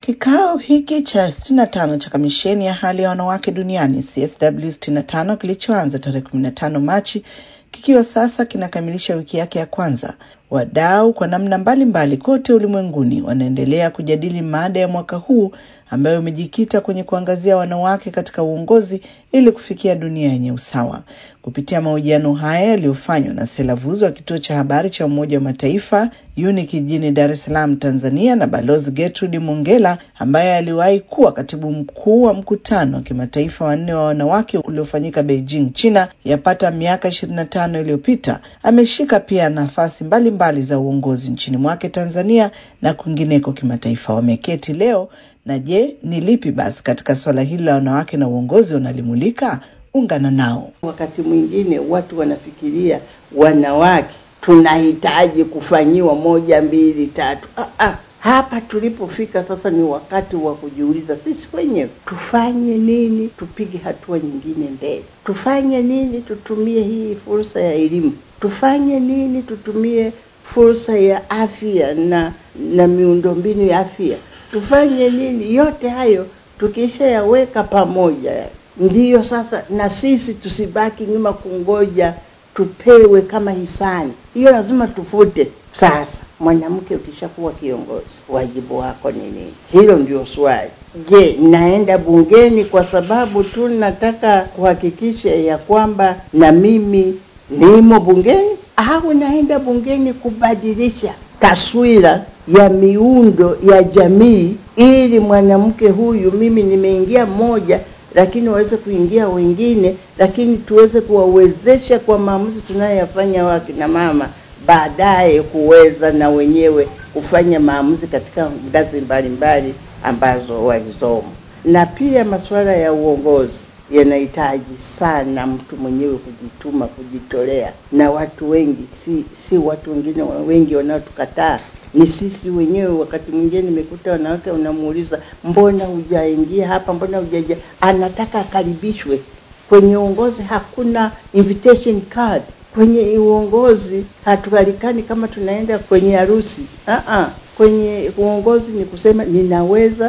Kikao hiki cha 65 cha kamisheni ya hali ya wanawake duniani CSW 65 kilichoanza tarehe 15 Machi kikiwa sasa kinakamilisha wiki yake ya kwanza, wadau kwa namna mbalimbali kote ulimwenguni wanaendelea kujadili mada ya mwaka huu ambayo imejikita kwenye kuangazia wanawake katika uongozi ili kufikia dunia yenye usawa. Kupitia mahojiano haya yaliyofanywa na Sela Vuzo wa kituo cha habari cha Umoja wa Mataifa UNIC jijini Dar es Salaam, Tanzania, na Balozi Gertrude Mongela ambaye aliwahi kuwa katibu mkuu wa mkutano wa kimataifa wanne wa wanawake uliofanyika Beijing, China, yapata miaka ishirini na tano iliyopita, ameshika pia nafasi mbalimbali mbali za uongozi nchini mwake Tanzania na kwingineko kimataifa. Wameketi leo na je, ni lipi basi katika swala hili la wanawake na uongozi wanalimulika? Ungana nao. Wakati mwingine watu wanafikiria wanawake tunahitaji kufanyiwa moja mbili tatu. Ah, ah. Hapa tulipofika sasa ni wakati wa kujiuliza sisi wenyewe tufanye nini, tupige hatua nyingine mbele. Tufanye nini, tutumie hii fursa ya elimu. Tufanye nini, tutumie fursa ya afya na na miundombinu ya afya. Tufanye nini, yote hayo tukishayaweka pamoja, ndiyo sasa na sisi tusibaki nyuma kungoja tupewe kama hisani. Hiyo lazima tufute. Sasa mwanamke, ukishakuwa kiongozi, wajibu wako ni nini? Hilo ndio swali. Je, naenda bungeni kwa sababu tu nataka kuhakikisha ya kwamba na mimi nimo bungeni, au naenda bungeni kubadilisha taswira ya miundo ya jamii, ili mwanamke huyu, mimi nimeingia mmoja lakini waweze kuingia wengine, lakini tuweze kuwawezesha kwa maamuzi tunayoyafanya wakina mama, baadaye kuweza na wenyewe kufanya maamuzi katika ngazi mbalimbali ambazo walizomo. Na pia masuala ya uongozi yanahitaji sana mtu mwenyewe kujituma, kujitolea, na watu wengi, si si watu wengine wengi wanaotukataa ni sisi wenyewe. Wakati mwingine nimekuta wanawake, unamuuliza mbona hujaingia hapa, mbona hujaja, anataka akaribishwe kwenye uongozi. Hakuna invitation card kwenye uongozi, hatualikani kama tunaenda kwenye harusi. Uh-uh. Kwenye uongozi ni kusema ninaweza,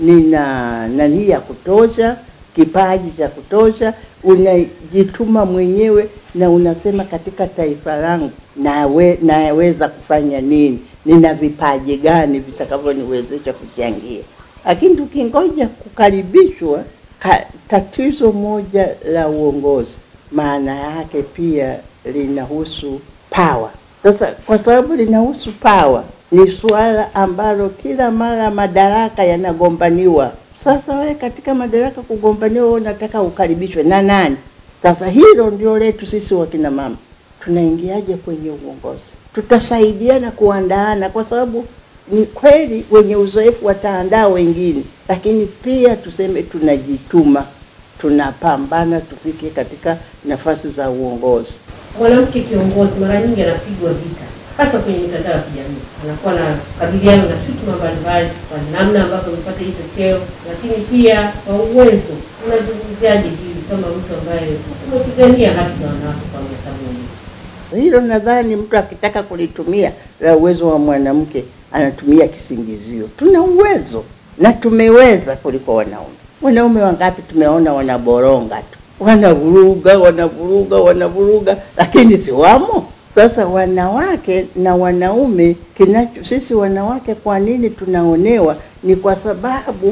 nina nani ya kutosha, kipaji cha kutosha, unajituma mwenyewe na unasema katika taifa langu nawe naweza kufanya nini nina vipaji gani vitakavyoniwezesha kuchangia. Lakini tukingoja kukaribishwa ka, tatizo moja la uongozi maana yake pia linahusu power. Sasa kwa sababu linahusu power, ni suala ambalo kila mara madaraka yanagombaniwa. Sasa wewe katika madaraka kugombaniwa, wewe unataka ukaribishwe na nani? Sasa hilo ndio letu sisi wakina mama, tunaingiaje kwenye uongozi? tutasaidiana kuandaana, kwa sababu ni kweli wenye uzoefu wataandaa wengine, lakini pia tuseme tunajituma, tunapambana tufike katika nafasi za uongozi. Mwanamke kiongozi mara nyingi anapigwa vita, hasa kwenye mitandao ya kijamii, anakuwa na kabiliana na shutuma mbalimbali kwa namna ambavyo amepata hicho cheo, lakini pia kwa uwezo. Unazungumziaje hili kama mtu ambaye umepigania haki za wanawake kwa miaka mingi? Hilo nadhani mtu akitaka kulitumia la uwezo wa mwanamke anatumia kisingizio. Tuna uwezo na tumeweza kuliko wanaume. Wanaume wangapi tumeona wanaboronga tu, wanavuruga, wanavuruga, wanavuruga, lakini si wamo. Sasa wanawake na wanaume, kinacho sisi wanawake, kwa nini tunaonewa? Ni kwa sababu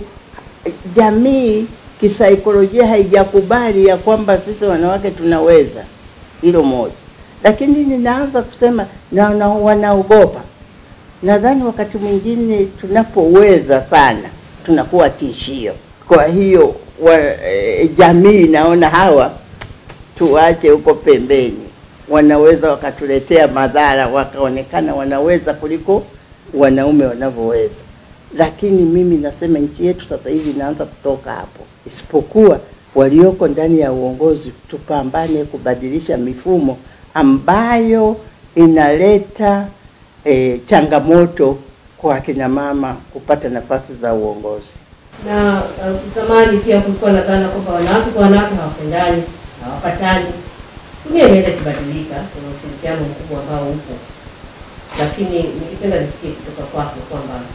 jamii kisaikolojia haijakubali ya kwamba sisi wanawake tunaweza. Hilo moja lakini ninaanza kusema na, na wanaogopa. Nadhani wakati mwingine tunapoweza sana tunakuwa tishio. Kwa hiyo wa, e, jamii naona hawa tuwache huko pembeni, wanaweza wakatuletea madhara, wakaonekana wanaweza kuliko wanaume wanavyoweza. Lakini mimi nasema nchi yetu sasa hivi inaanza kutoka hapo, isipokuwa walioko ndani ya uongozi tupambane kubadilisha mifumo ambayo inaleta e, changamoto kwa akina mama kupata nafasi za uongozi. Na uh, zamani pia kulikuwa na dhana kwamba wanawake kwa wanawake hawapendani, hawapatani. Dunia imeenda ikibadilika, kuna ushirikiano mkubwa ambao upo, lakini nikipenda nisikie kutoka kwako kwamba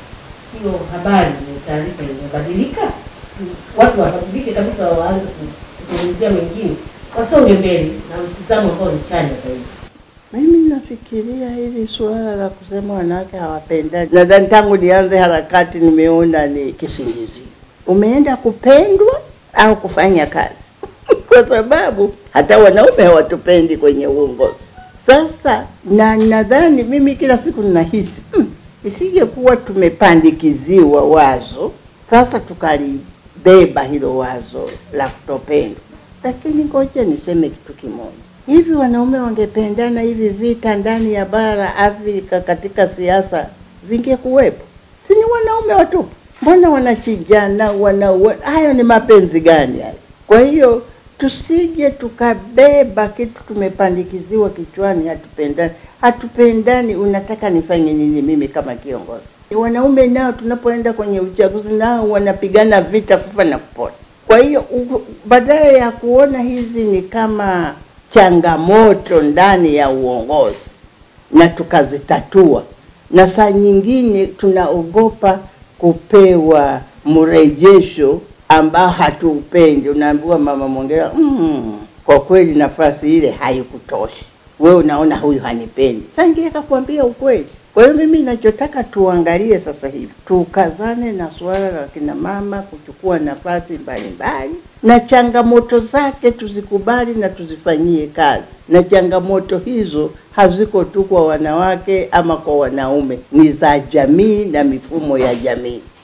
hiyo habari na taarifa imebadilika, watu wabadilike kabisa, waanze kuzungumzia wengine, wasonge mbele na mtizamo ambao ni chanya zaidi. Mimi nafikiria hili suala la kusema wanawake hawapendani, nadhani tangu nianze harakati nimeona ni kisingizio. Umeenda kupendwa au kufanya kazi? kwa sababu hata wanaume hawatupendi kwenye uongozi. Sasa na nadhani mimi kila siku ninahisi hmm, isingekuwa tumepandikiziwa wazo sasa tukalibeba hilo wazo la kutopendwa. Lakini ngoja niseme kitu kimoja, hivi wanaume wangependana, hivi vita ndani ya bara Afrika katika siasa vingekuwepo? Si ni wanaume watupu? Mbona wanachijana, wanaua? Hayo ni mapenzi gani hayo? Kwa hiyo tusije tukabeba kitu tumepandikiziwa kichwani, hatupendani. Hatupendani, unataka nifanye nini mimi kama kiongozi? Wanaume nao tunapoenda kwenye uchaguzi nao wanapigana vita kufa na kupona. Kwa hiyo badala ya kuona hizi ni kama changamoto ndani ya uongozi na tukazitatua, na saa nyingine tunaogopa kupewa mrejesho ambao hatuupendi. Unaambiwa mama Mwongera, mm, kwa kweli nafasi ile haikutosha, wewe unaona huyu hanipendi. Sangie kakwambia ukweli. Kwa hiyo mimi ninachotaka tuangalie sasa hivi, tukazane na suala la kina mama kuchukua nafasi mbalimbali, na changamoto zake tuzikubali na tuzifanyie kazi. Na changamoto hizo haziko tu kwa wanawake ama kwa wanaume, ni za jamii na mifumo ya jamii.